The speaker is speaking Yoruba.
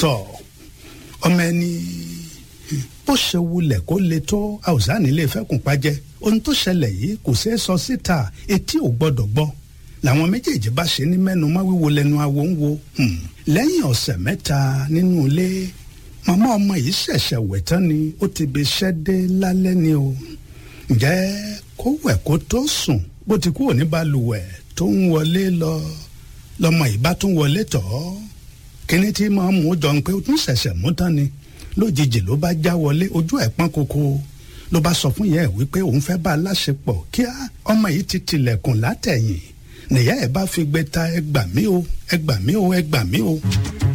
tọ̀ ọmọ ẹni bó ṣe wulẹ̀ kó le tó àwùsá nílé fẹ́kùn pàjẹ́ ohun tó ṣẹlẹ̀ yìí kò ṣeé sọ síta etí ò gbọ́dọ̀ gbọ́ làwọn méjèèjì bá ṣe ní mẹ́nu má wíwo lẹ́nu awo ń wo lẹ́yìn ọ̀sẹ̀ mẹ́ta nínú ilé màmá ọmọ yìí ṣẹ̀ṣẹ̀ wẹ̀ tán ni ó ti bi iṣẹ́ dé lálẹ́ ni o ǹjẹ́ kó wẹ̀ kó tó sùn bó ti kúrò ní balùwẹ̀ tó ń wọlé lọ lọmọ yìí bá tún wọlé tọ̀ ọ́ kíní tí máa mú jọ ń pé ó tún ṣẹ̀ṣẹ̀ mú tán ni lójijì ló bá já wọlé ojú ẹ̀ pọ́n koko ló bá sọ fún yẹn wípé òun fẹ́ bá a láṣepọ̀ kíá ọmọ yìí ti tilẹ̀kùn látẹ̀yìn nìyá ẹ̀ bá fi gbé ta ẹgbà mí o ẹgbà mí o ẹgbà mí o.